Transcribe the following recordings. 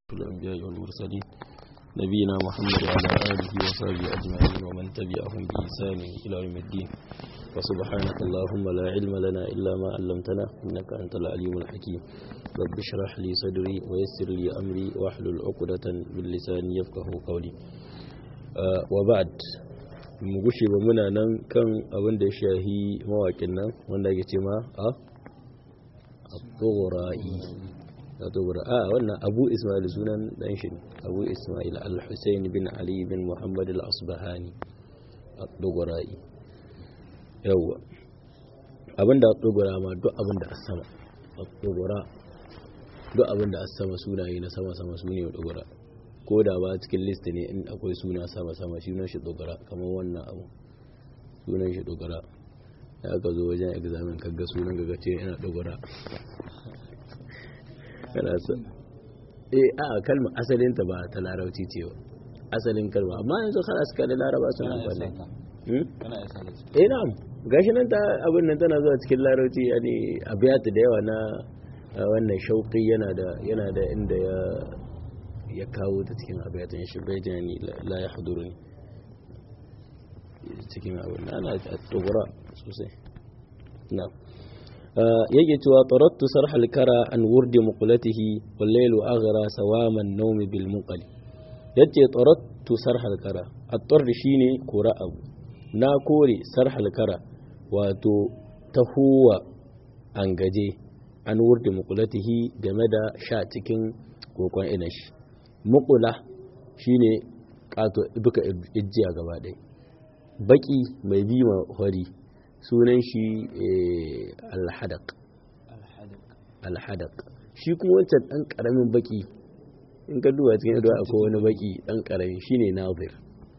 الأنبياء والمرسلين نبينا محمد وعلى آله وصحبه أجمعين ومن تبعهم بإحسان إلى يوم الدين وسبحانك اللهم لا علم لنا إلا ما علمتنا إنك أنت العليم الحكيم رب اشرح لي صدري ويسر لي أمري واحلل عقدة من لساني يفقه قولي آه وبعد mu gushe ba muna nan kan abin da ya shahi mawaƙin nan wanda ya ce ma a tsora'i a tsogora a wannan abu ismail sunan dan shi abu ismail al-hussein bin ali bin muhammad al-asbahani a tsogora'i yawwa abinda a tsogora ma duk abinda a sama a tsogora duk abinda a sama sunaye na sama-sama su ne a tsogora ko da ba cikin list ne in akwai suna sama-sama shi nan shi dogara kamar wannan abu sunan shi dogara ya ka zo wajen examen kaga sunan ga ce yana dogara kana so eh a kalmar asalin ta ba ta larabci ce ba asalin kalma amma yanzu kana suka da laraba suna amfani eh na'am gashi nan ta abin nan tana zuwa cikin larabci yani abiyatu da yawa na wannan shauqi yana da yana da inda ya ya kawo ta cikin abiyatan shi bai jani la ya haduru ne cikin abin da ana tsogura sosai na yake cewa tarattu sarhal kara an wurdi muqlatihi wal laylu aghra sawaman nawmi bil muqali yace tarattu sarhal kara at-tar shine kora abu na kore sarhal kara wato tahuwa an gaje an wurdi muqlatihi game da sha cikin kokon inashi mukula shine kato duka ijiya gaba ɗaya baki mai bi ma hori sunan shi alhadak alhadak shi kuma wancan ɗan ƙaramin baki in ka duba cikin yadda akwai wani baki ɗan ƙarami shine nazir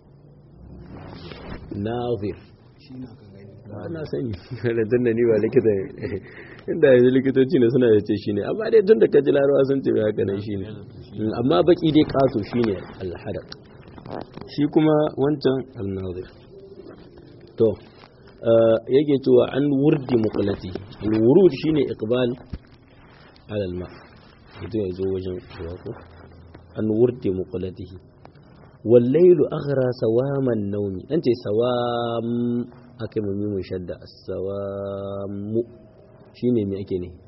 nazir na sani da tun da ni ba likita inda yanzu likitoci ne suna da ce shi ne amma dai tun da ka ji larawa sun ce haka nan shi ne amma baki dai kaso shi ne alhadak shi kuma wancan alnazir to yake cewa an wurdi muqlati alwurud shine iqbal ala alma idan yazo wajen ko an wurdi muqlatihi wal laylu aghra sawaman nawmi ante sawam akai mu mun shadda as-sawamu shine me ake ne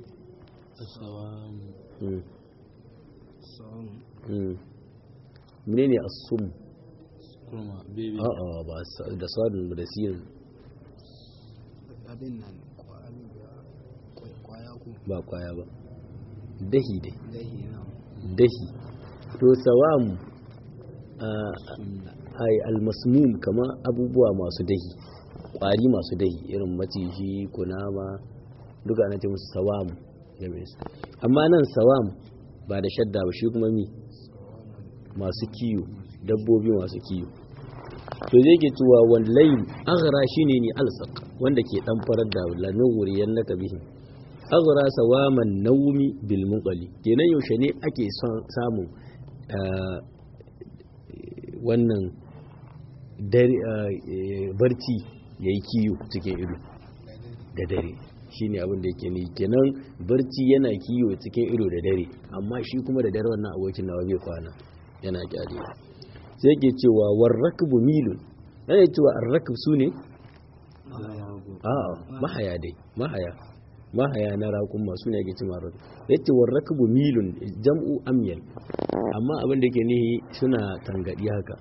sawamu mene ne asum kuma bebe a'a ba da sadun da sirin abin nan kwaya ku ba kwaya ba dahi dai dahi na dahi to sawamu ai almasmum kama abubuwa masu dahi kwari masu dahi irin maciji kunama duka ana ce musu sawamu amma nan sawam ba da shadda ba shi kuma mi masu kiyo dabbobi masu kiyo to zai ke cewa wallahi aghra shine ni alsaq wanda ke dan farar da lamin wuriyan naka bihi aghra sawaman nawmi bil muqali kenan yaushe ne ake son samun wannan barci yayi kiyo cikin ido da dare shine abin da yake ni kenan barci yana kiyo cikin ido da dare amma shi kuma da dare wannan abokin nawa bai kwana yana kyale sai ke cewa warrakbu milun yana cewa arrakb su ne a mahaya dai mahaya mahaya na raƙun masu ne yake ce marar ya ce warrakbu milun jam'u amyal amma abin da ke nihi suna tangadi haka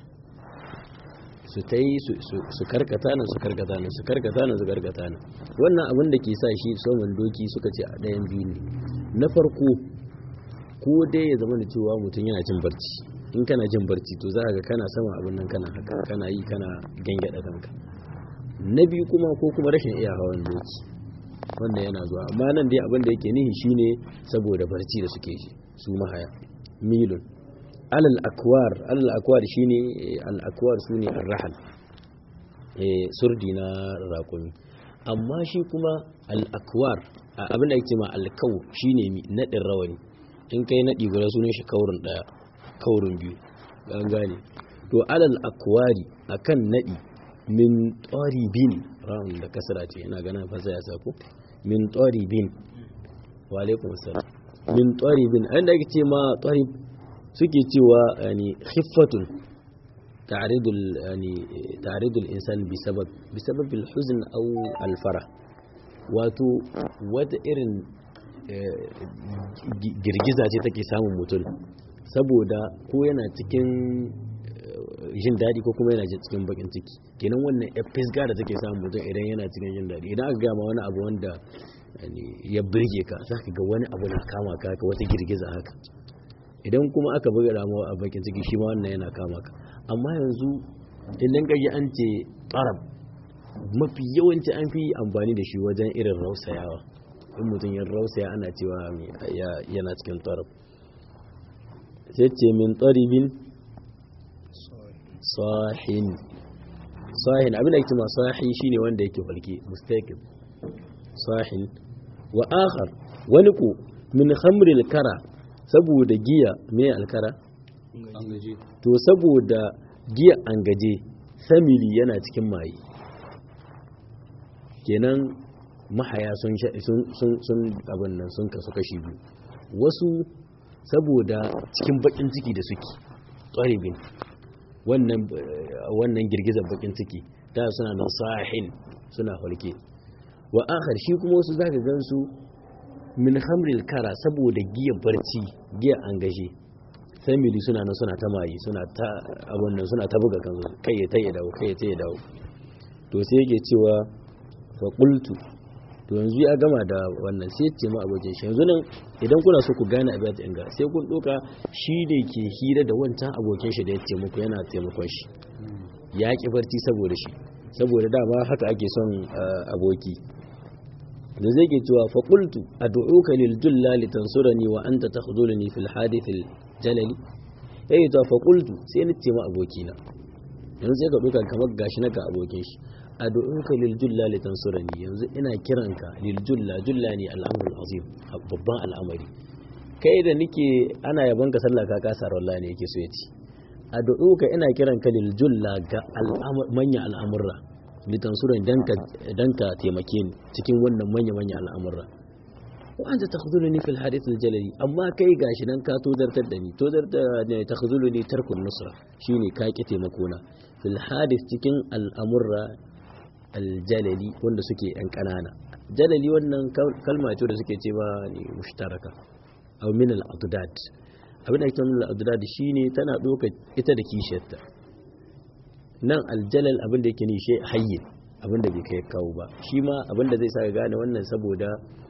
su ta yi su karkata nan su karkata nan su karkata nan su karkata nan wannan abin da ke sa shi saman doki suka ce a ɗayan biyu ne na farko ko dai ya zama da cewa mutum yana jin barci in kana jin barci to za ga kana sama abin nan kana haka kana yi kana gangada kanka na biyu kuma ko kuma rashin iya hawan doki wanda yana zuwa amma nan dai abin da yake nihi shine saboda barci da suke shi su mahaya milun alal akwar alal akwar shine al akwar sune ar-rahal eh surdi na raƙumi amma shi kuma al akwar abin da yake ma al kaw shine nadin rawani in kai nadi guda sunan shi kaurin daya kaurin biyu an gane to alal akwari akan nadi min bin ra'un da kasra ce ina ganin fasa ya sako min bin wa alaikum assalam min taribin an da ake ce ma tarib suke cewa yani khiffatun ta'ridul yani ta'ridul insan bi sabab bi sabab al-huzn aw al-farah wato wata irin girgiza ce take samun mutum saboda ko yana cikin jin daɗi ko kuma yana cikin bakin ciki kenan wannan fisga da take samun mutum idan yana cikin jin daɗi idan aka gama wani abu wanda ya birge ka za ka ga wani abu na kama ka ka wata girgiza haka idan kuma aka buga damuwa a bakin ciki shi ma wannan yana kama ka amma yanzu idan ka ji an ce tsarab mafi yawanci an fi amfani da shi wajen irin rausayawa in mutum ya rausaya ana cewa yana cikin tsarab sai ce min tsaribin sahin sahin abin da yake ma sahi shine wanda yake falke mustaqim sahin wa akhar wani ku min khamril kara saboda giya me alkara an gaji to saboda giya an gaje samiri yana cikin maye kenan mahaya sun sun sun abin nan sun kasu kashi biyu wasu saboda cikin bakin ciki da suke tsaribin wannan wannan girgizar bakin ciki da suna nan sahin suna hulke wa akhar shi kuma wasu zaka gansu min hamril kara saboda giya barci giya an gaje family suna nan suna ta mayi suna ta abun nan suna ta buga kansu kai ya tayi dawo kai ya tayi dawo to sai yake cewa fa qultu to yanzu ya gama da wannan sai ce ma abokin shi yanzu nan idan kuna so ku gane abin da inga sai kun doka shi ne ke hira da wancan abokin shi da ya ce muku yana taimakon shi ya ki barci saboda shi saboda dama haka ake son aboki da zai ke cewa fa qultu ad'uka lil julla litansurani wa anta takhdhuluni fil hadith al jalali yayi to fa qultu sai ni ce ma abokina yanzu sai ka doka kamar gashi na ga abokin shi ad'uka lil julla litansurani yanzu ina kiranka lil julla julla ne al'amrul azim babban al'amari kai da nike ana yaban ka sallah ka kasa wallahi ne yake so ya ci ad'uka ina kiranka lil julla ga manya al'amurra litansurani dan ka dan ka taimake ni cikin wannan manya manya al'amurra wa anta takhdhuluni fil hadith al jalali amma kai gashi nan ka tozartar da ni tozartar ne takhdhuluni tarkun nusra shine ka ki taimako na fil hadith cikin al'amurra aljalali wanda suke yan kanana jalali wannan kalma ce da suke ce ba ne mushtaraka aw min al-adad abin da ake nuna al-adad shine tana doka ita da kishiyarta nan aljalal abin da yake ni shi hayyin abin da bai kai kawo ba shi ma abin da zai sa ka gane wannan saboda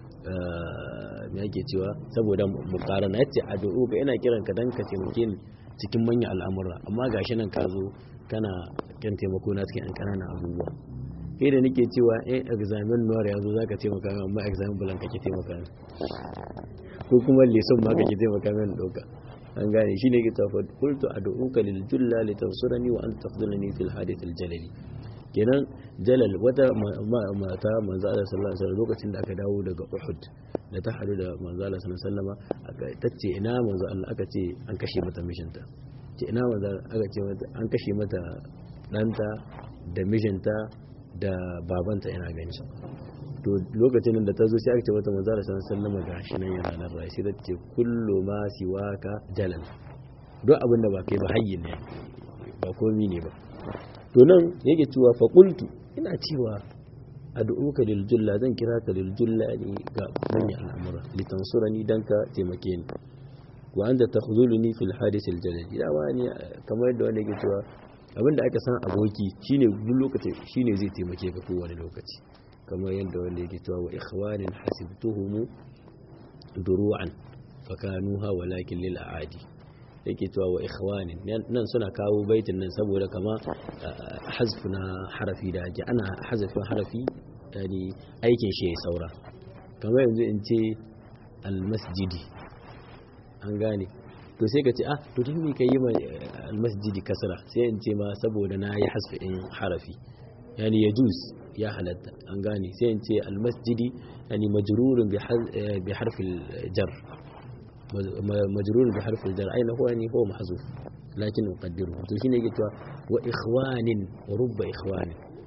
me yake cewa saboda muqarana yace addu'u ga ina kiran ka dan ka taimake ni cikin manyan al'amura amma gashi nan ka zo kana kan taimako na cikin an kananan abubuwa kai da nake cewa in examen noir ya zo za ka taimaka min amma examen bulan kake taimaka min ko kuma leson ma kake taimaka min ɗauka an gane shi ne ke tafa kultu a da'uka lil julla li tansurani wa an tafdulani fil hadith al jalali kenan jalal wata mata manzo Allah sallallahu alaihi wasallam lokacin da aka dawo daga Uhud da ta hadu da manzo Allah sallallahu alaihi wasallam aka tace ina manzo Allah aka ce an kashe mata mishinta ce ina manzo aka ce mata an kashe mata danta da mijinta da babanta yana gani to lokacin da ta zo sai aka ce mata manzo da sallallahu alaihi wasallam gashi nan yana nan rai sai ta ce kullu ma siwaka jalal duk abin da ba kai ba hayyin ne ba komi ne ba to nan yake cewa fa qultu ina cewa ad'uka lil julla zan kira ka lil julla ne ga manyan al'amura litansurani dan ka taimake ni wa anta takhzuluni fil hadith al jalal dama ne kamar yadda wanda yake cewa abinda aka san aboki shine duk lokaci shine zai taimake ka kowane lokaci kamar yadda wanda yake cewa wa ikhwanin hasibtuhum duru'an fakanuha walakin lil aadi yake cewa wa ikhwanin nan suna kawo baitin nan saboda kama hazf na harafi da ake ana hazafin harafi yani aikin shi ya saura kamar yanzu in ce almasjidi an gane to sai ka ce ah to tun me ka yi ma almasjidi kasra sai in ce ma saboda na yi hasfi in harafi yani ya juz ya halatta an gane sai in ce almasjidi yani majrurun bi harfil jar majrurun bi harfil jar aina huwa yani huwa mahzuf lakin uqaddiru to shine yake cewa wa ikhwanin wa rubba ikhwanin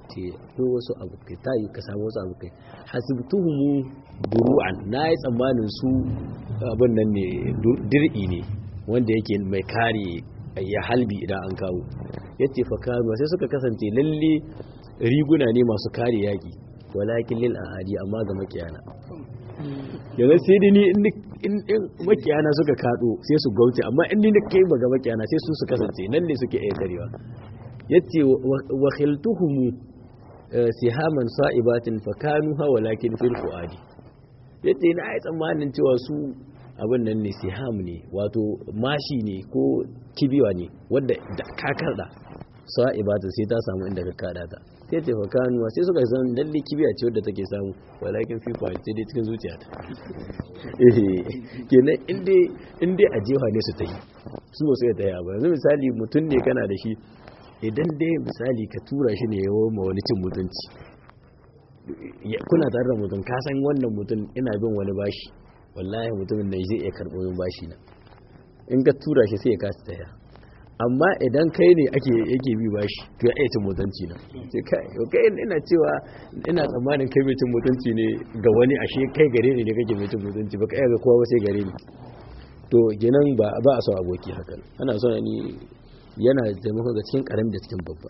ce akwai wasu abokai ta yi ka samu wasu abokai hasibtuhumu duru'an na yi tsammanin su abin nan ne dir'i ne wanda yake mai kare ya halbi idan an kawo ya ce fa kanu sai suka kasance lalle riguna ne masu kare yaki walakin lil ahadi amma ga makiyana yanzu sai dai ni in makiyana suka kado sai su gauce amma in ni kai ba ga makiyana sai su su kasance nan ne suke iya karewa yace wa khiltuhum sihaman sa'ibatin fa kanu ha walakin fil fuadi yace na ai tsammanin cewa su abin nan ne siham ne wato mashi ne ko kibiwa ne wanda da ka karda sa'ibatin sai ta samu inda ka kada ta sai ce fa kanu sai suka san lalle kibiya ce wadda take samu walakin fi fuadi sai dai cikin zuciyata kenan in dai a jefa ne su ta yi su ba su yi ta yi ba yanzu misali mutum ne kana da shi idan dai misali ka tura shi ne yawon ma wani cin mutunci kuna tare da mutum ka san wannan mutum ina bin wani bashi wallahi mutumin da zai iya karɓo min bashi na in ka tura shi sai ya kasa taya amma idan kai ne ake yake bi bashi to ya iya cin mutunci na sai kai kai ina cewa ina tsammanin kai mai cin mutunci ne ga wani ashe kai gare ne ne kake mai cin mutunci ba kai ga kowa ba sai gare ni to kenan ba ba a so aboki hakan ana so ni yana taimako ga cikin karamin da cikin babba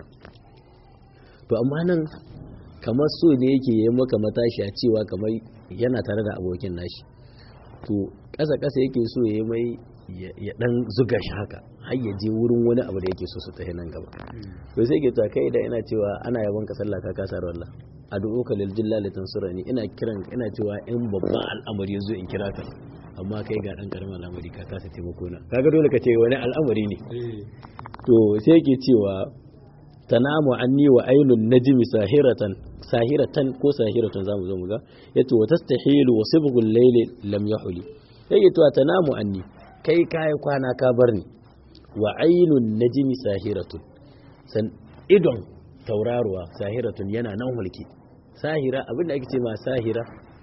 to amma nan kamar so ne yake yi maka matashi a cewa kamar yana tare da abokin nashi to ƙasa ƙasa yake so ya yi mai ya dan zuga shi haka har ya je wurin wani abu da yake so su tafi nan gaba to sai ke ta kai da ina cewa ana yaban ka sallah ka kasa wallah ad'uka lil jilla li tansurani ina kiran ina cewa in babban al'amari yazo in kira ka amma kai ga dan karamin al'amari ka kasa taimako na kaga dole ka ce wani al'amari ne to sai yake cewa tanamu anni wa ainun najmi sahiratan sahiratan ko sahiratan zamu zo mu ga yace wa tastahilu wa sibghul layli lam yahuli yake to tanamu anni kai kai kwana ka bar ni wa ainun najmi sahiratun san idon tauraruwa sahiratun yana nan hulki sahira abinda ake ce ma sahira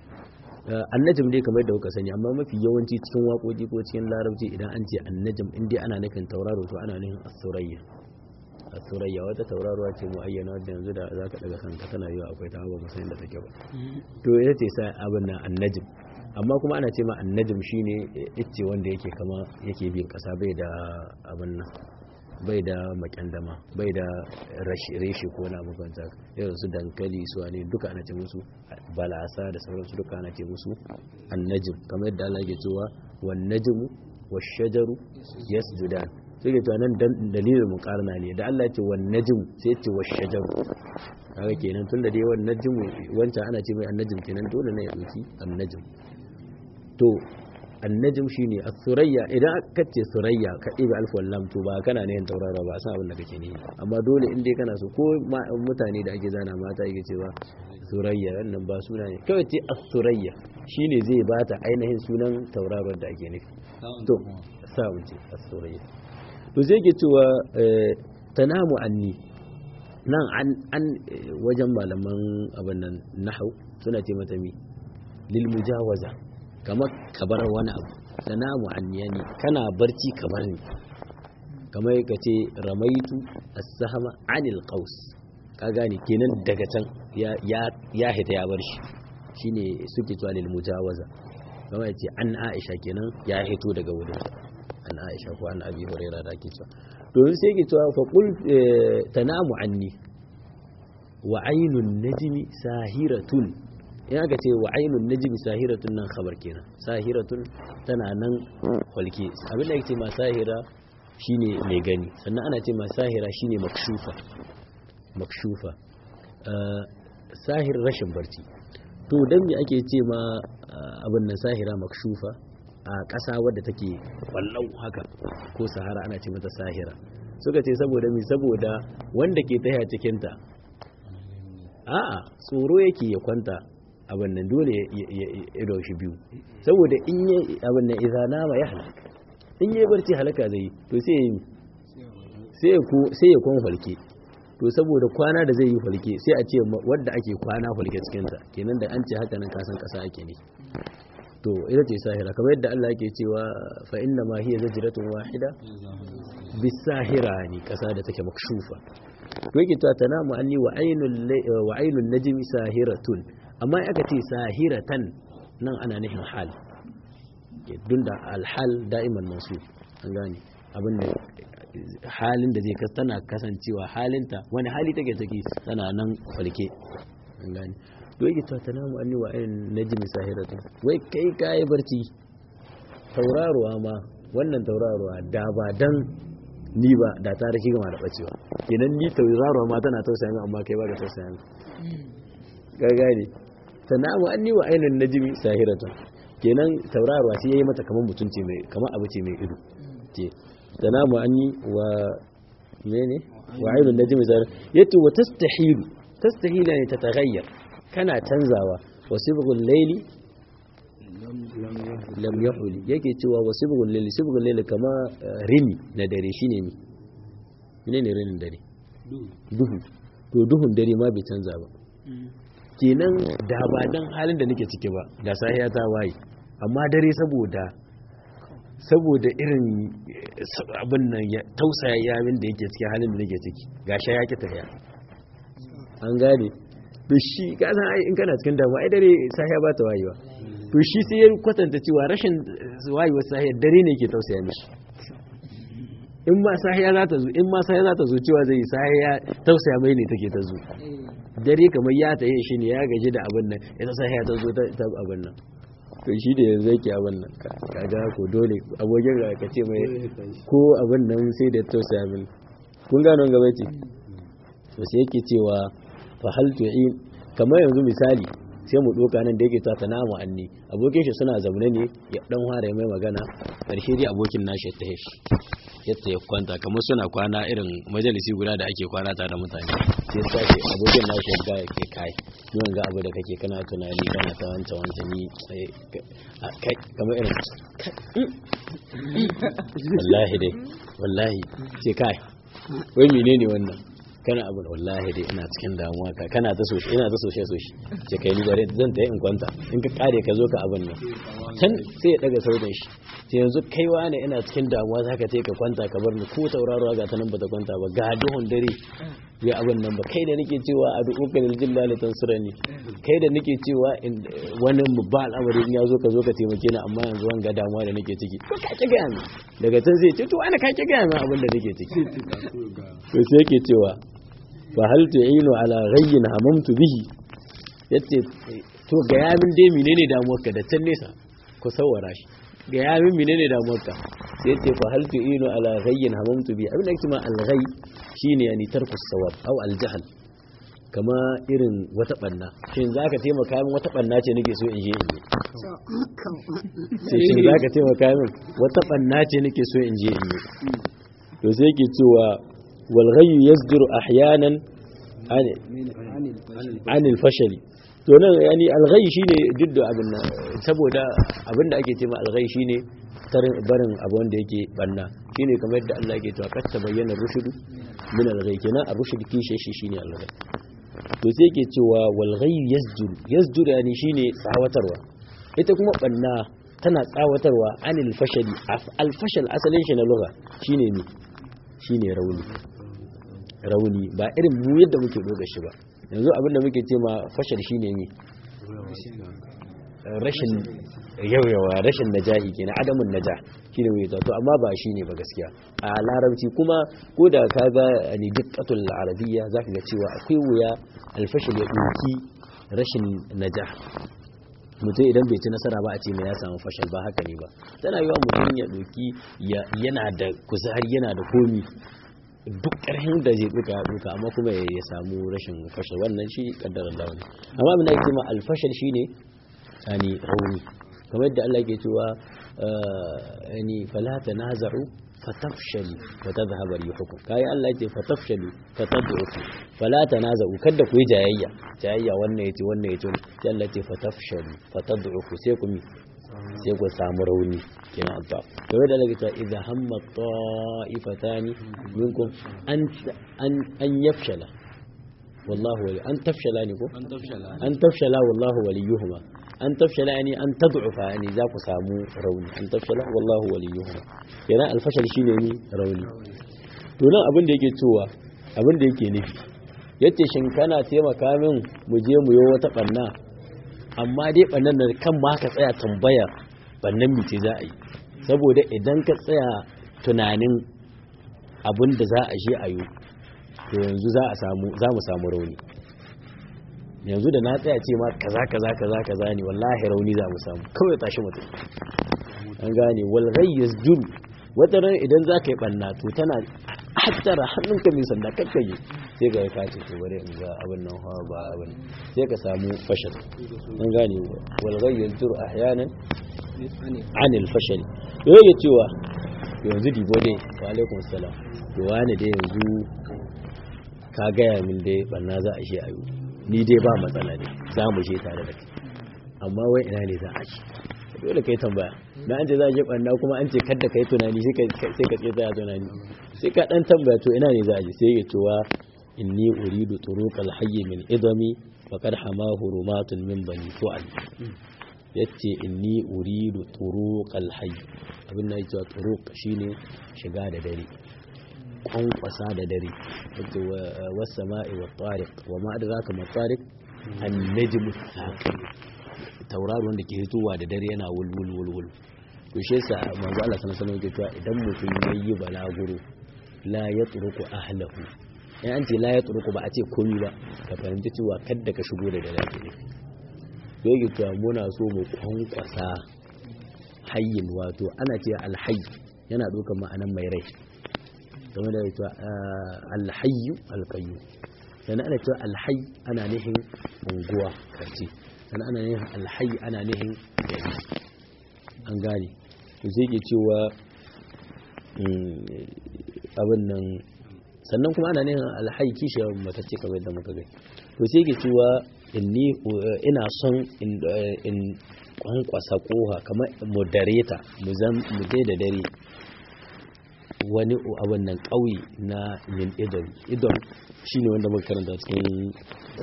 annajim dai kamar da kuka sani amma mafi yawanci cikin waƙoƙi ko cikin larabci idan an ce annajim in dai ana nufin tauraro to ana nufin asurayya asurayya wata tauraruwa ce mu ayyana wadda yanzu da za ka daga kanka tana yiwa akwai ta ba musayin da take ba to ita ce sa abin nan annajim amma kuma ana ce ma annajim shine icce wanda yake kama yake bin kasa bai da abin nan bai da makyandama bai da reshe ko na mafanta irin su dankali su ne duka ana ce musu balasa da sauransu duka ana ce musu annajim kamar yadda Allah ke cewa wan najmu wash shajaru yasjudan sai ke cewa nan dalilin muqarna ne da Allah ya ce wan najm sai ya ce wash shajaru kaga kenan tunda dai wan najmu wancan ana ce mai annajim kenan dole ne ya dauki annajim to annajim shine as-surayya idan aka ce surayya ka ibi alf wal lam to ba kana ne taurara ba san abin da kake ne amma dole in dai kana so ko mutane da ake zana mata yake cewa surayya wannan ba suna ne kawai ce as-surayya shine zai bata ainihin sunan tauraron da ake nufi to sa mun ce as-surayya to sai ke cewa tanamu anni nan an an wajen malaman abin nan nahwu suna ce mata mi lil mujawaza kamar ka bar wani abu da namu anniyani kana barci kamar ni kamar ka ce ramaitu as-sahama anil qaus ka gane kenan daga can ya ya hita ya bar shi shine suke cewa lil mujawaza kamar ya ce an Aisha kenan ya hito daga wurin an Aisha ko an Abi Hurairah da ake cewa to sai ke cewa fa qul tanamu anni wa ainun najmi sahiratun in aka ce wa ainun najmi sahiratun nan khabar kenan sahiratun tana nan hulke abin da yake ma sahira shine mai gani sannan ana ce ma sahira shine makshufa makshufa sahir rashin barci to dan me ake ce ma abin nan sahira makshufa a ƙasa wadda take wallau haka ko sahara ana ce mata sahira suka ce saboda mi saboda wanda ke taya cikinta a'a tsoro yake ya kwanta abin nan dole ya daushi biyu saboda in yi abin nan idza nama ya halaka in yi barci halaka zai to sai ya sai ku sai ya kwan falke to saboda kwana da zai yi falke sai a ce wanda ake kwana falke cikin sa kenan da an ce haka nan kasan kasa ake ne to ita ce sahira kamar yadda Allah yake cewa fa inna ma hiya zajratun wahida bisahira ne kasa da take makshufa to yake ta tanamu anni wa ainul wa ainun najmi sahiratun amma aka ce sahiratan nan ana nufin hal dunda alhal da'iman masu an gane abin da halin da zai tana kasancewa halinta wani hali take take tana nan falke an gane to yake ta tanamu anni wa ainun najmi sahiratun wai kai kai barci tauraruwa ma wannan tauraruwa da ba dan ni ba da ta rike gama da bacewa kenan ni tauraruwa ma tana tausaya min amma kai ba ka tausaya min ga gane sanamu anni wa ainun najmi sahiratun kenan tauraruwa sai yayi mata kaman mutunci mai kaman abu ce mai ido ce sanamu anni wa mene wa ainun najmi sahiratun yato wa tastahilu tastahila ne ta tagayyar kana canzawa wa sibghul layli lam yahuli yake cewa wa sibghul layli sibghul layli kama rini na dare shine mi menene rinin dare duhu to duhun dare ma bai canza ba kenan da ba dan halin da nake ciki ba da sahiya ta waye amma dare saboda saboda irin abin nan ya tausaya yamin da yake cikin halin da nake ciki gashi ya ki tafiya an gane to shi ka san ai in kana cikin damuwa ai dare sahiya ba ta wayewa to shi sai ya kwatanta cewa rashin wayewar sahiya dare ne ke tausaya mishi in ma sahiya za ta zo in ma sahiya za ta zo cewa zai sahiya tausaya mai ne take ta zo dare kamar ya ta yi shi ne ya gaji da abin nan ita sahiya ta zo ta abin nan to shi da yanzu yake abin nan kaga ko dole abokin ga ka ce mai ko abin nan sai da tausaya min kun gano gaba ce to sai yake cewa fa hal tu'in kamar yanzu misali sai mu doka nan da yake ta ta namu anni abokin shi suna zaune ne ya dan fara mai magana karshe dai abokin nashi ya tahe shi yadda ya kwanta kamar suna kwana irin majalisi guda da ake kwana tare da mutane sai sace abokin nashi ya ga ke kai yawan ga abu da kake kana tunani kana ta wancan wancan ni kai kamar irin wallahi dai wallahi ce kai wai menene wannan kana abu wallahi dai ina cikin damuwa ka kana ta so ina ta soshe soshe ce kai ni bare zan ta in kwanta in ka kare ka zo ka abin nan can sai ya daga sautin shi sai yanzu kai wani ina cikin damuwa zaka ce ka kwanta ka bar ni ko tauraro ga ta nan bata kwanta ba ga duhun dare ya abin nan ba kai da nake cewa a du'uka lil jillali tansurani kai da nake cewa wani ba al'amari in ya zo ka zo ka taimake ni amma yanzu wanga damuwa da nake ciki ko ka ki gaya min daga can zai ce to wani ka ki gaya min abin da nake ciki to sai yake cewa fa hal tu'inu ala ghayyin hamamtu bihi yace to ga yamin dai menene damuwarka da can nesa ku sawara shi ga yamin menene damuwarka sai yace fa hal tu'inu ala ghayyin hamamtu bihi abin da yake ma al ghay shine yani tarku sawab aw al jahl kama irin wata banna shin zaka taimaka min wata banna ce nake so in je in yi shin zaka taimaka min wata banna ce nake so in je in yi to sai yake cewa والغي يصدر احيانا عن عن الفشل to nan yani alghai shine duk da abin nan saboda abin da ake cewa alghai shine tarin barin abu wanda yake banna shine kamar yadda Allah yake cewa kad tabayyana rushdu min alghai kenan ar-rushd kishe shi shine alghai to sai yake cewa wal ghay yasjur yasjur yani shine tsawatarwa ita kuma banna tana tsawatarwa anil fashali al fashal asalin shi na lugha shine ne shine rauni rauni ba irin mu yadda muke doga shi ba yanzu abinda muke ce ma fashal shine ne rashin yawayawa rashin najahi kenan adamun najah shine mai to amma ba shine ba gaskiya a larabci kuma ko da ka ga ni dukkatul arabiyya zaka ga cewa akwai wuya alfashal ya doki rashin najah mutum idan bai ci nasara ba a ce mai ya samu fashal ba haka ne ba tana yiwa mutum ya doki yana da kuzari yana da komi duk ƙarfin da zai duka ya duka amma kuma ya samu rashin fashal wannan shi kaddarar lawa ne amma abin da ake ma alfashal shine yani rauni kamar yadda Allah ke cewa yani fala tanaza'u fatafshalu wa tadhhabu rihukum kai Allah yake fatafshalu fatad'uku fala tanaza'u kada ku yi jayayya jayayya wannan yace wannan yace sai Allah yake fatafshalu fatad'uku sai ku mi sai ku samu rauni kina adda kamar da Allah ya idza hamma ta'ifatani minkum an an an yafshala wallahu wali an tafshala ne ko an tafshala an tafshala wallahu waliyuhuma an tafshala yani an tad'ufa yani za ku samu rauni an tafshala wallahu waliyuhuma kenan alfashal shine ni rauni to nan abin da yake cewa abin da yake nufi yace shin kana taimaka min mu je mu yi wata banna amma dai bannan da kan ma ka tsaya tambaya bannan mice za a yi saboda idan ka tsaya tunanin abin da za a je a yi to yanzu za a samu za mu samu rauni yanzu da na tsaya ce ma kaza kaza kaza kaza ne wallahi rauni za mu samu kawai tashi mutum an gane wal ghayyaz jur wata ran idan za ka yi banna to tana hattara hannunka mai sanda kakkaye sai ga ka ce to bari in ga abin nan hawa ba abin sai ka samu fashal an gane wal ghayyaz jur ahyanan anil fashal yau cewa yanzu dibo dai wa alaikum salam to wani dai yanzu ka gaya min dai banna za a shi ayo ni dai ba matsala ne za mu je tare da kai amma wai ina ne za a ci dole kai tambaya na an ce za a je banna kuma an ce kadda kai tunani sai ka tsaye tsaya tunani sai ka dan tambaya to ina ne za a je sai ya cewa inni uridu turuqal hayy min idami faqad hamahu rumatun min bani fu'al yace inni uridu turuqal hayy abin da yake turuq shine shiga da dare kwankwasa da dare yace was sama'i wat tariq wa ma adraka ma tariq an najmu thaqib tauraro wanda ke hitowa da dare yana wulwul wulwul to shi yasa manzo Allah sallallahu alaihi wasallam yake cewa idan mutum yayi balaguro la yatruku ahlahu in an ce la yatruku ba a ce komai ba ka fahimci cewa kadda ka shigo da dare ne yake cewa muna so mu kwankwasa hayyin wato ana ce alhayy yana ɗaukar ma'anan mai rai game da cewa alhayyu alqayyum sannan ana cewa alhayy ana nihin unguwa karce sannan ana nihin alhayy ana nihin gari an gane to sai ke cewa abin nan sannan kuma ana nihin alhayy kishiyar matacce kamar yadda muka gani to sai ke cewa inni ina son in kwankwasa koha kamar moderata mu dai da dare wani abin nan ƙauye na yin idon idon shi ne wanda muka karanta cikin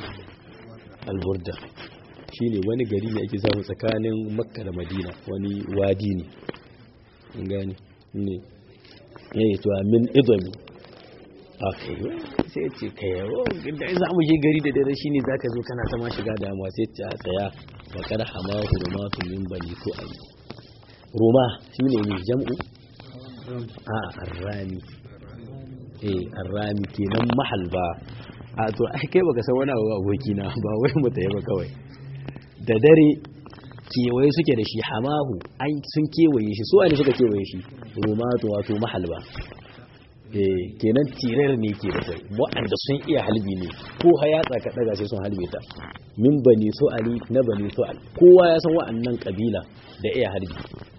alburda shi ne wani gari ne ake samu tsakanin makka da madina wani wadi ne gani ne ya yi tuwa min idomi a kai sai ce kai yawo da za mu je gari da dare shine zaka zo kana ta ma shiga damuwa sai ce a tsaya wa kada hama hurumatu min bani ko ayi ruma shine ne jam'u a arrami eh arrami kenan mahal ba a to ai kai baka san wani abu aboki na ba wai mu tayi ba kawai da dare kewaye suke da shi hamahu ai sun kewaye shi su ne suka kewaye shi rumatu wato mahal ba kenan tirar ne ke da kai waɗanda sun iya halbi ne ko hayatsa ka ɗaga sai sun halbe ta min bani ali na bani al kowa ya san waɗannan kabila da iya halbi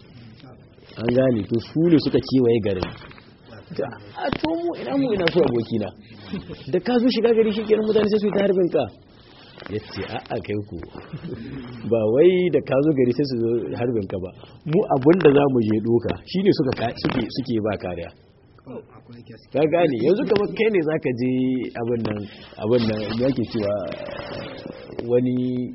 an gane to su ne suka kewaye garin a to mu ina mu ina so abokina da ka zo shiga gari shi kenan mutane sai su yi ta harbin ka ya ce a'a kai ku ba wai da ka zo gari sai su zo harbin ka ba mu abin da za mu je doka shine suka suke ba kariya ka gane yanzu kamar kai ne zaka je abin nan abin nan yake cewa wani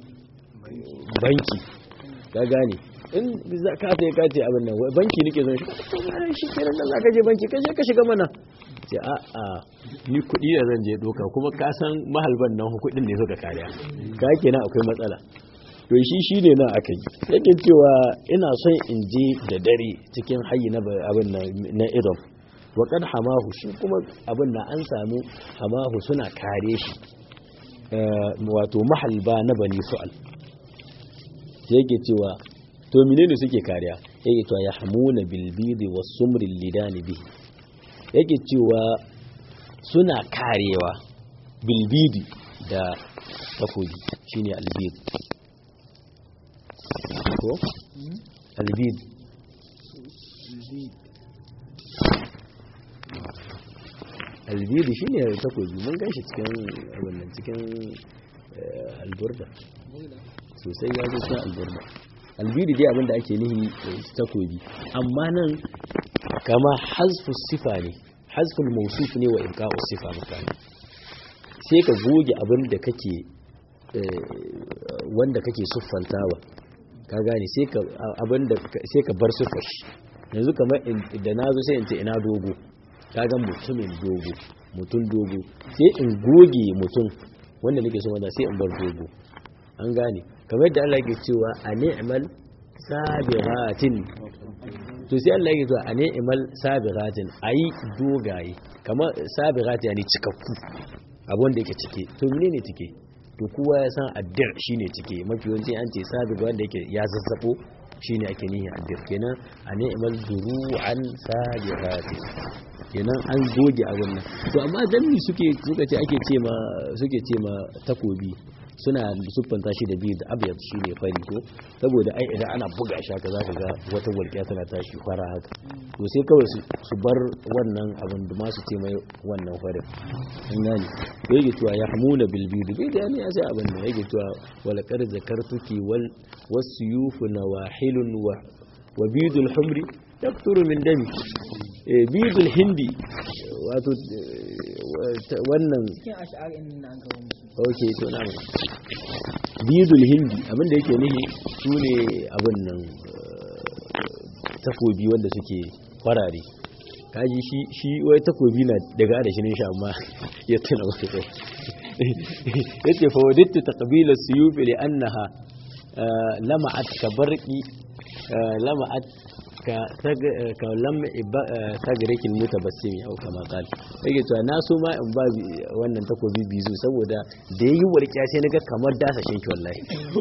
banki ka gane in ka sai ka ce abin nan banki nake zan shi shi kenan nan zaka je banki ka je ka shiga mana ce a a ni kuɗi da zan je doka kuma ka san mahalban nan kuɗin ne suka kariya ka kenan akwai matsala to shi shi ne na aka yi yake cewa ina son in je da dare cikin hayi na abin na idom waƙar hamahu shi kuma abin na an samu hamahu suna kare shi wato mahalba na bani su'al yake cewa to menene suke kariya yake cewa ya hamuna bilbidi wa sumrin lidani bihi yake cewa suna karewa bilbidi da takobi shine albid ko albid albidi shi ne takobi mun gan shi cikin wannan cikin alburda sosai ya zo cikin alburda albidi dai abinda ake nihi takobi amma nan kama hazfu sifa ne hazful mausuf ne wa ibqa'u sifa mutane sai ka goge abinda kake wanda kake siffantawa ka gane sai ka abinda sai ka bar siffar shi yanzu kamar da nazo sai in ce ina dogo kaga mutumin dogo mutum dogo sai in goge mutum wanda nake so wanda sai in bar dogo an gane kamar da Allah ke cewa a ni'mal sabiratin to sai Allah ya zo a ni'mal sabiratin ayi dogaye kamar sabiratin yani cikakku abun da yake cike to menene cike to kowa ya san addir shine cike mafi yawanci an ce sabir wanda yake ya zazzabo shine ake nihi addir kenan a ni'mal duru'an sabiratin kenan an goge abun nan to amma dan mi suke suka ce ake ce ma suke ce ma takobi suna siffanta shi da biyu da abyad shi ne fari ko saboda ai idan ana buga shi haka zaka ga wata walƙiya tana tashi fara haka to sai kawai su bar wannan abin da masu ce mai wannan farin an gane to yake cewa ya hamuna bil bidu bai da ne ya sai abin da yake cewa wal qad zakartuki wal wasuyufu nawahilun wa wa bidul humri yakturu min dami bidul hindi wato wannan cikin ash'arin nan an kawo musu ok to na bidul hindi abinda yake nihi su ne abin nan takobi wanda suke farare kaji shi shi wai takobi na daga da shinin shi amma ya tuna wasu kai yace fa wadittu taqbila suyuf li annaha lama'at ka barqi lama'at ka ka lam sagrikin mutabassimi au kama qal yake cewa na so ma in ba wannan takobi bizu saboda da yayi walƙiya sai naga kamar dasa shinki wallahi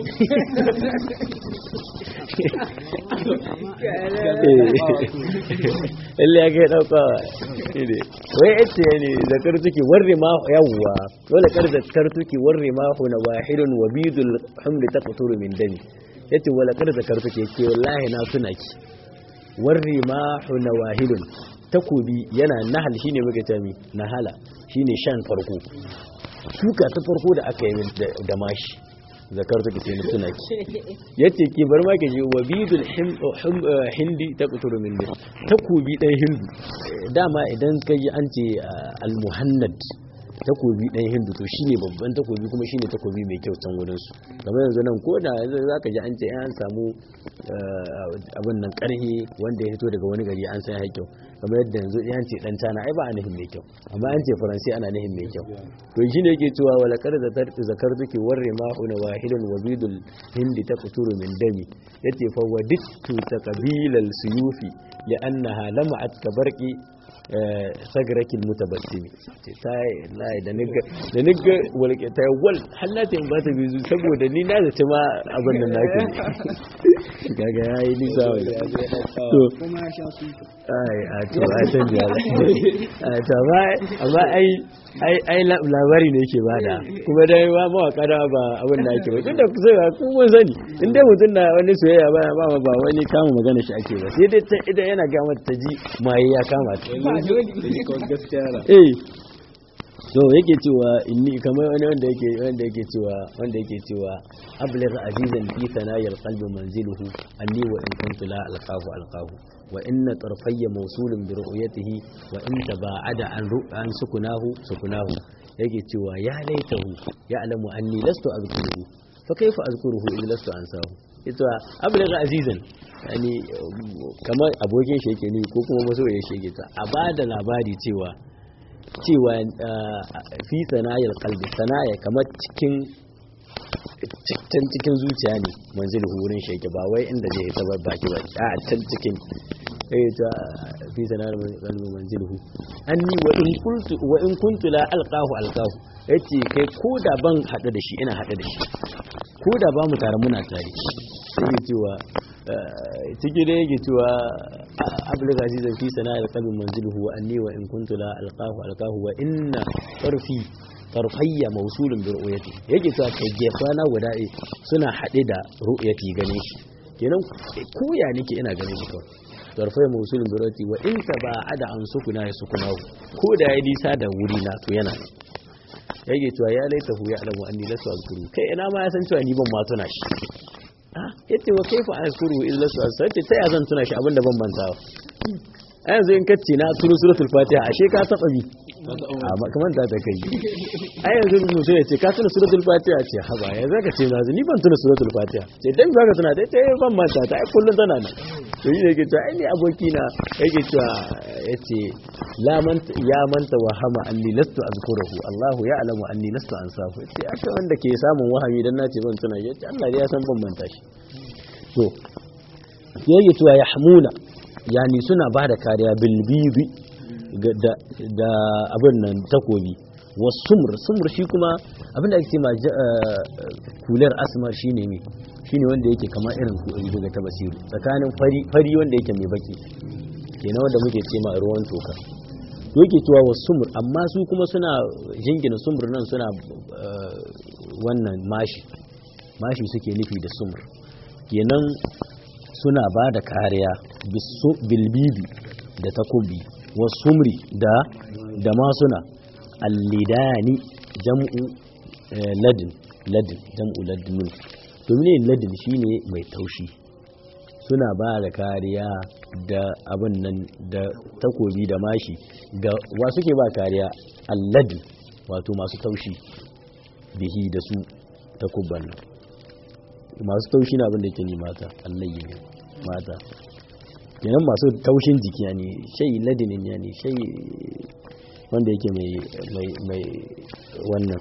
Allah ya ga dauka ne wai yace ne zakar tuki warri ma yawwa wala kar zakar tuki warri ma huna wahidun wa bidul hamli taqturu min dami yace wala kar zakar tuki yace wallahi na tuna ki warri ma huna wahidun takobi yana nahal shine muke tami nahala shine shan farko shuka ta farko da aka yi da mashi zakar take sai mutuna ki yace ki bar ma ke ji wabidul hindi ta kuturu min ne takobi dan hindu dama idan kai an ce al-muhannad takobi dan hindu to shine babban takobi kuma shine takobi mai kyau can wurin su kamar yanzu nan ko da zaka ji an ce an samu abin nan karhe wanda ya fito daga wani gari an san ya kyau kamar yadda yanzu an ce dan cana ai ba a nihin mai kyau amma an ce faransi ana nihin mai kyau to shine yake cewa wala kar da zakar duki warre ma una wahidun wabidul hindi ta kuturu min dami yace fa wadittu taqbilal suyufi li annaha lama'at kabarqi sagarakin mutabassimi ta lai da niga da niga walke ta wal hallata in ba ta bizu saboda ni na zaci ma abin da nake gaga yayi nisa wala to kuma ya sha su ai a to ai san biya a to ba amma ai ai ai labari ne yake bada kuma dai ba mawaka da ba abin da ake ba tun da kusa ga kun mun sani in dai mutum na wani soyayya ba ba ba wani kama magana shi ake ba sai dai ta idan yana ga mata ta ji mai ya kama ta eh so yake cewa inni kamar wani wanda yake wanda yake cewa wanda yake cewa abligh azizan fi sanayil qalbi manziluhu anni wa in kuntu la alqahu alqahu wa inna tarfayya mawsulun bi ru'yatihi wa in taba'ada an an sukunahu sukunahu yake cewa ya laitahu ya'lamu anni lastu azkuruhu fa kaifa azkuruhu in lastu ansahu ita abligh azizan yani kamar abokin shi yake ni ko kuma masoyin shi yake ta a bada labari cewa cewa fi sanayar kalbi sanaya kamar cikin cikin cikin zuciya ne manzil wurin sheke ba wai inda zai ta baki ba a can cikin eh ta fi sanayar kalbi manzil hu anni wa in kuntu wa in kuntu la alqahu alqahu yace kai ko da ban hadu da shi ina hadu da shi ko da ba mu tare muna tare sai cewa ciki da yake cewa abul azizan fi sana'ar qalbin manziluhu wa anni wa in kuntu la alqahu alqahu wa inna tarfi tarfayya mawsulun bi ru'yati yake cewa kai gefana guda ɗaya suna haɗe da ru'yati gane shi kenan ko ya nake ina ganin shi kawai tarfayya mawsulun bi ru'yati wa in taba'ada an sukuna ya sukunahu ko da ya nisa da wuri na to yana yake cewa ya laitahu ya alamu anni lasu azkuru kai ina ma ya san cewa ni ban ma tuna shi yace wa kaifa azkuru illa su sai ta ya zan tuna shi abinda ban mantawa a yanzu in kace na turu suratul fatiha ashe ka taba bi amma kamar da ta kai ai yanzu mutum ya ce ka tuna suratul fatiha ce haba ya zaka ce na ni ban tuna suratul fatiha ce dan zaka tuna dai ta ban manta ta ai kullun tana nan to yi yake cewa ai ni aboki na yake cewa yace la man ya manta wa hama anni lastu azkuruhu Allahu ya'lamu anni lastu ansahu yace aka wanda ke samun wahami dan nace ban tuna yace Allah ya san ban manta shi to yake cewa yahmuna yani suna bada kariya bil bibi da abin nan takobi wasumr sumr shi kuma abin da ake ce ma kular asmar shine ne shine wanda yake kama irin daga ta basiru tsakanin fari fari wanda yake mai baki kenan wanda muke ce ma ruwan toka yake cewa wasumr amma su kuma suna jingina sumr nan suna wannan mashi mashi suke nufi da sumr kenan suna ba da kariya bilbibi da takobi wasumri da da masuna allidani jam'u ladin ladin jam'u ladin domin ladin shine mai taushi suna ba da kariya da abin nan da takobi da mashi ga wa suke ba kariya alladin wato masu taushi bihi da su takubban nan masu taushi na abin da ke ni mata allayi ne mata kenan masu taushin jiki ya ne shai ladinin ya ne shai wanda yake mai wannan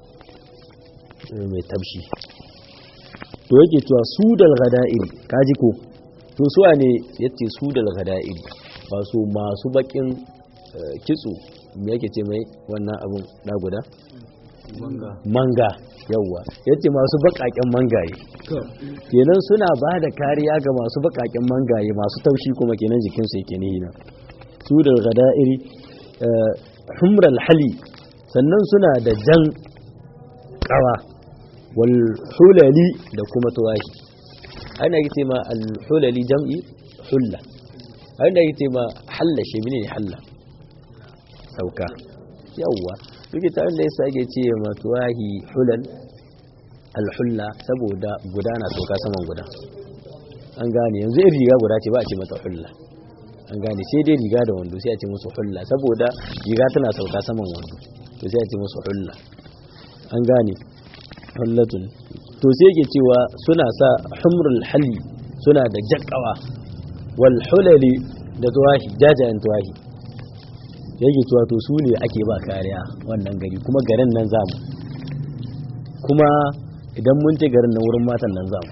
mai tabshi to yake cewa su dal gada'iri kaji ko to suwa ne yace su dal gada'iri ba su masu bakin kitso me yake ce mai wannan abun da guda manga yawwa yace masu bakaken mangaye kenan suna ba da kariya ga masu bakaken mangaye masu taushi kuma kenan jikinsu yake nihina su da gada'iri humral hali sannan suna da jan kawa wal hulali da kuma tuwahi ana yi ce ma al hulali jam'i hulla ana yi ce ma halla shi ne halla sauka yawwa duk ta wanda yasa ake ce ma tuwahi hulal alhulla saboda guda na soka saman guda an gane yanzu in riga guda ce ba a ce mata hulla an gane sai dai riga da wando sai a ce musu hulla saboda riga tana sauka saman wando to sai a ce musu hulla an gane hullatun to sai yake cewa suna sa humrul hali suna da jakkawa wal hulali da tuwahi jajayen tuwahi yake cewa to su ne ake ba kariya wannan gari kuma garin nan zamu kuma idan mun ce garin nan wurin matan nan zamu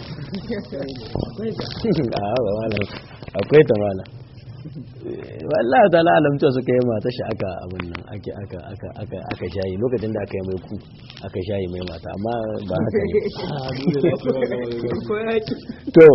akwai ta mala wallahi ta alamta suka yi mata shi aka abin nan ake aka aka aka aka shayi lokacin da aka yi mai ku aka shayi mai mata amma ba haka ne to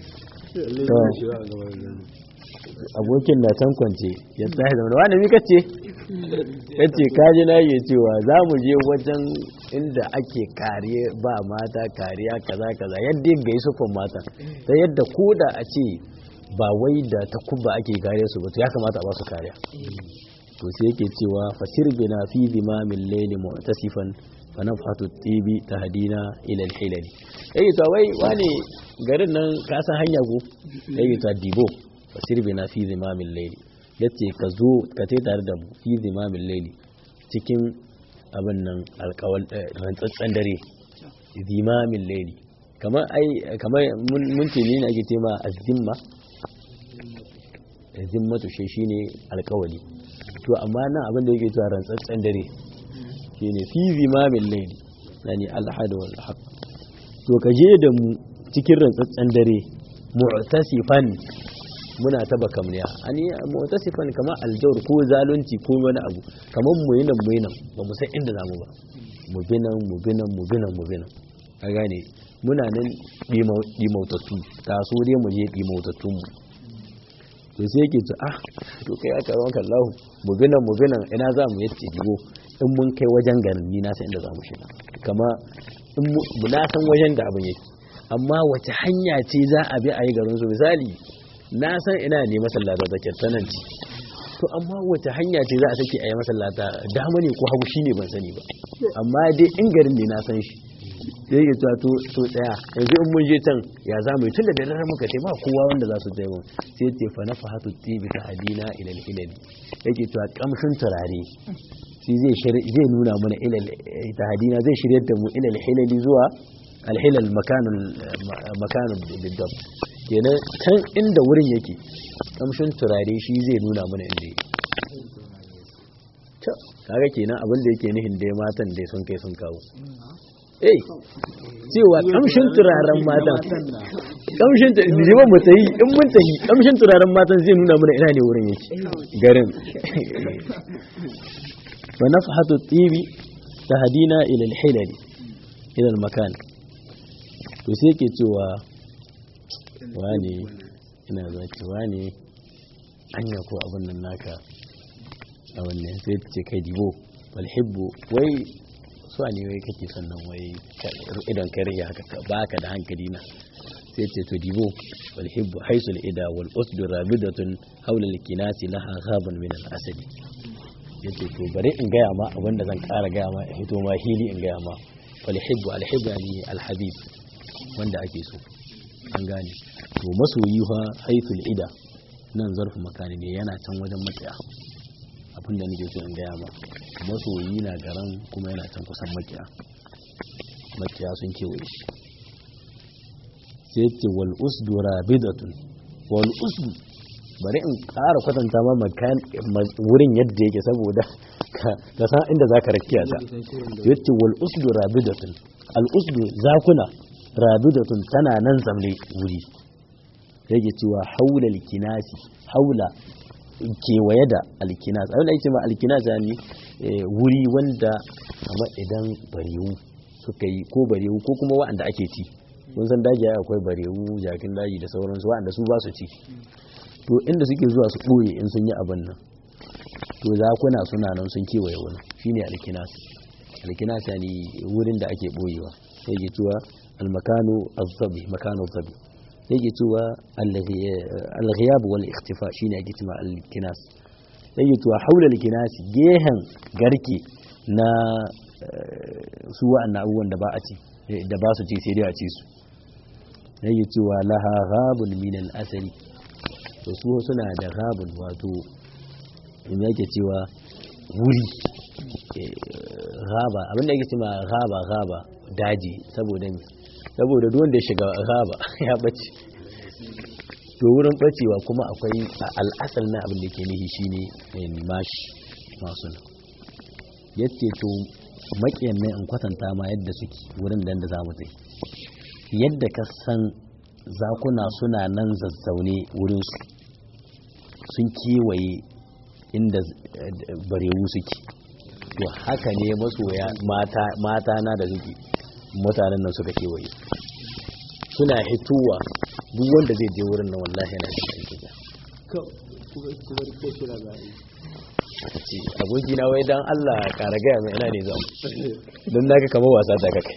abokin na can kwance ya tsaye da wani mika ce ya ce kaji na yi cewa za mu je wajen inda ake kariya ba mata kariya kaza kaza yadda ya gai sufan mata ta yadda ko da a ce ba wai da ta kubba ake kariya su ba ya kamata a ba su kariya to sai yake cewa fasir bina fi zimamin laili mu'tasifan fa nafhatu tibi tahdina ila al-hilali yayi to wai wani garin nan ka san hanya ko yayi to dibo fasir bina fi zimamin laili yace ka zo ka tai tare da mu fi zimamin laili cikin abin nan alkawal rantsatsen dare zimamin laili kamar ai kamar mun ce ne ake ce ma azzimma zimmatu shi shine alkawali to amma nan abin da yake cewa rantsatsen dare shine fi zimamin laili yani alhad wal haq to ka je da mu cikin rantsatsen dare mu'tasifan muna taba kamniya ani mu'tasifan kamar aljawr ko zalunci ko wani abu kamar mu yinan mu yinan ba mu san inda zamu ba mu binan mu binan mu binan mu binan ka gane muna nan dimautattu taso dai mu je dimautattun mu to sai yake ce ah to kai aka rawan kallahu mu binan mu binan ina za mu yace digo in mun kai wajen garin ni na san inda za mu shiga kama in mu na san wajen da abin yake amma wace hanya ce za a bi a yi garin su misali na san ina ne masallata da kirtananci to amma wace hanya ce za a sake a yi masallata dama ne ko hagu shine ban sani ba amma dai in garin ne na san shi sai yake cewa to to tsaya yanzu in mun je can ya za mu yi tun da dare muka ce ba kowa wanda za su je mu sai ce fa nafahatu tibi ta hadina ila al-hilal yake cewa kamshin turare shi zai zai nuna mana ila ta hadina zai shiryar da mu ila al-hilal zuwa al-hilal makanul makanul bidab kenan kan inda wurin yake kamshin turare shi zai nuna mana inda yake kaga kenan abin da yake nihin dai matan dai sun kai sun kawo eh cewa kamshin turaren matan kamshin jiban mu tayi in mun tayi kamshin turaren matan zai nuna mana ina ne wurin yake garin wa nafhatu tibi tahdina ila al-hilal ila al-makan to sai yake cewa wani ina zaki wani anya ko abin nan naka a wannan sai ta ce kai dibo walhibbu wai su ne wai kake sannan wai idan ka rage haka baka da hankali na sai ce to dibo walhibbu haisul ida wal usdu rabidatun haula likinasi laha ghaban min al asadi yace to bare in gaya ma abin da zan kara gaya ma in hito ma hili in gaya ma walhibbu alhibbu yani alhabib wanda ake so an gane to masoyi fa haisul ida nan zarfu makani ne yana can wajen matsaya abin da nake so in gaya ma masoyi na garan kuma yana can kusan makiya makiya sun kewaye shi sai ce wal usdu rabidatun wal usdu bari in ƙara kwatanta ma makan wurin yadda yake saboda ka san inda zaka rakiya ta yace wal usdu rabidatun al usdu zakuna rabidatun tana nan zamle wuri yake cewa haula kinasi haula kewaye da alkinas abin da ake ma alkinas ya ne wuri wanda kamar idan barewu suka yi ko barewu ko kuma wa'anda ake ci mun san daji akwai barewu jakin daji da sauransu wa'anda su ba su ci to inda suke zuwa su ɓoye in sun yi abin nan to zakuna suna nan sun kewaye wani shine alkinas alkinas ya ne wurin da ake ɓoyewa sai ke cewa almakano azzabi makano azzabi yake cewa al-ghiyab wal ikhtifa shine ake cewa al-kinas yake cewa haula al-kinas gehen garke na su wa'annan abubuwan da ba a ci da ba su ci sai dai a ci su yake cewa laha ghabun min al-asali to su suna da ghabun wato in yake cewa wuri gaba abinda yake cewa gaba gaba daji saboda saboda duk wanda ya shiga gaba ya bace to wurin bacewa kuma akwai al'asal na abin da ke nihi shine mashi masu nan yace to makiyan ne in kwatanta ma yadda suke wurin da da zamu tsaye yadda ka san zakuna suna nan zazzaune wurin su sun kewaye inda barewu suke to haka ne masoya mata na da suke mutanen nan suka kewaye suna hituwa duk wanda zai je wurin nan wallahi yana da aiki da ce aboki na wai dan Allah kara gaya mai ina ne za mu don naga kamar wasa ta kai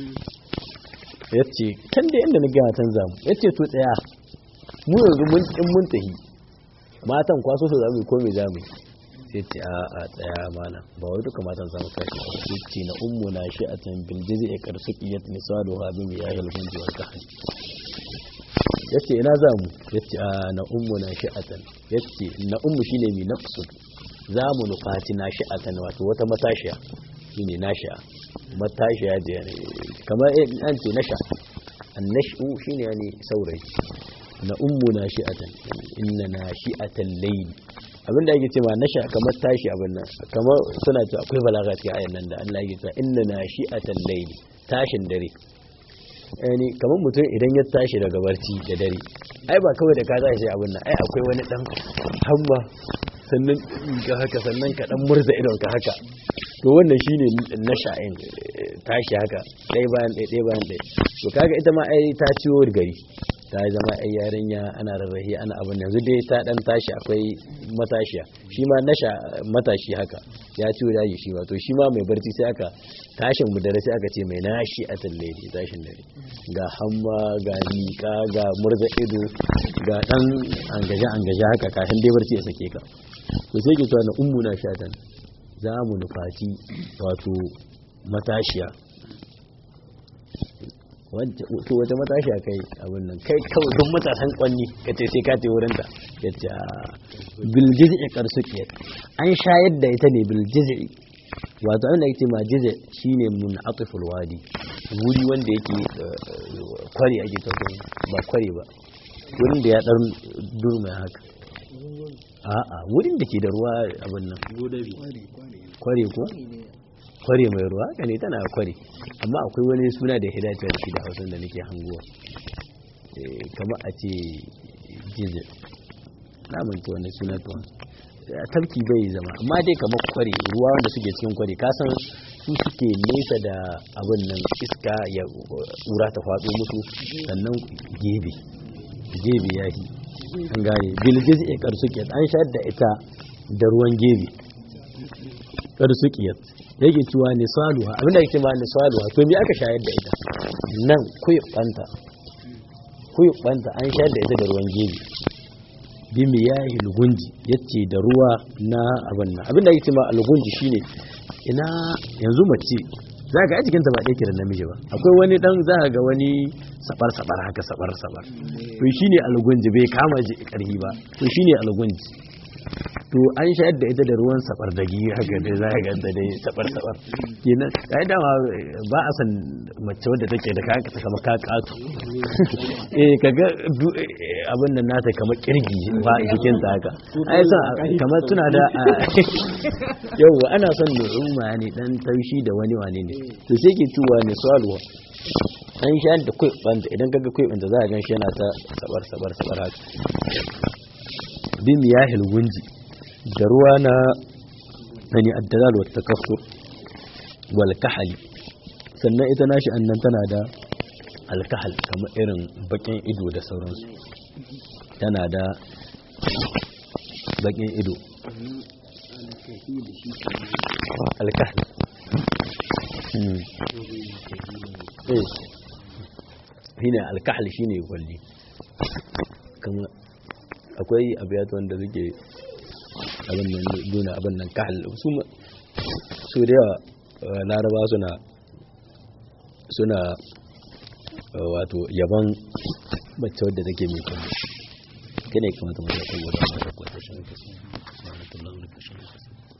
yace kan da inda na gaya tan zamu yace to tsaya mu yanzu mun in mun tahi matan kwaso su zamu ko me zamu sai ce a a tsaya mana ba wai duka matan zamu kashi ba sai ce na ummu na shi'atan bil jiz'i qarsaqiyat nisaluha bi miyahil hunji wal kahli yace ina zamu yace a na ummu na shi'atan yace na ummu shine mi naqsud zamu nufati na shi'atan wato wata matashiya shine nashi'a matashiya da kamar an ce nasha annashu shine yani saurayi na ummu na shi'atan inna na shi'atan layl abinda yake cewa nasha kamar tashi abin nan kamar suna cewa akwai balaga cikin ayan nan da Allah yake cewa inna na shi'atan layl tashin dare yani kamar mutum idan ya tashi daga barci da dare ai ba kawai da ka tashi sai abin nan ai akwai wani dan hamma sannan ka haka sannan ka dan murza idon ka haka to wannan shine nasha'in tashi haka ɗaya bayan ɗaya ɗaya bayan ɗaya to kaga ita ma ai ta ciwo gari ta zama ai yarinya ana rarrahi ana abin yanzu dai ta dan tashi akwai matashiya shi ma nasha matashi haka ya ciwo daji shi ma to shi ma mai barci sai aka tashin mu dare sai aka ce mai nashi a talle tashin dare ga hamma ga miƙa ga murza ido ga dan angaje angaje haka kafin dai barci ya sake ka to sai ke cewa na ummu na shatan za mu nufaci wato matashiya to wace matashi a kai abin nan kai kawai duk matasan kwanni ka ce sai ka ce wurin ta ya ce biljiz'i karsuke an shayar da ita ne biljiz'i wato abin da yake ma jize shine mun atiful wadi wuri wanda yake kware ake tafiya ba kware ba wurin da ya dan durma haka a'a wurin da ke da ruwa abin nan godabi kware ko kware mai ruwa haka ne tana kware amma akwai wani suna da ya dace da shi da hausan da nake hanguwa kamar a ce jize na manta wani suna tuwa tafki bai zama amma dai kamar kware ruwa wanda suke cikin kware kasan su suke nesa da abin nan iska ya ƙura ta faɗo musu sannan gebe gebe ya yi an gane bilgiz e karsukiyat an shayar da ita da ruwan gebe karsukiyat yake cewa ne saluwa abinda yake ma ne saluwa to me aka shayar da ita nan kuyubanta kuyubanta an shayar da ita da ruwan gebe bi miyahi lugunji yace da ruwa na abin nan abinda yake ma lugunji shine ina yanzu mace za ka a jikinta ba ɗaya kiran namiji ba akwai wani dan za ga wani sabar sabar haka sabar sabar to shine algunji bai kama ji karhi ba to shine algunji to an shayar da ita da ruwan sabar dagi haka dai za ka ganta dai sabar sabar kenan kai dama ba a san mace wadda take da kaka ta kama kakatu eh kaga abin nan nata kamar kirgi ba jikin ta haka ai san kamar tuna da yau ana son nu'umma ne dan taushi da wani wane ne to sai ke tuwa ne salwa an shayar da kwaiɓanta idan kaga kwaiɓanta za a gan shi yana ta sabar sabar sabar haka bin yahil gunji da ruwa na nani addalal wa takassur wal kahali sannan ita nashi annan tana da alkahal kamar irin bakin ido da sauransu tana da bakin ido alkahal shine alkahal shine kwalli kama akwai abiyat wanda suke abin nan nuna abin nan kahal su su da yawa laraba suna suna wato yaban mace wadda take mai kwalli kane kamata mu ya saboda mata kwalli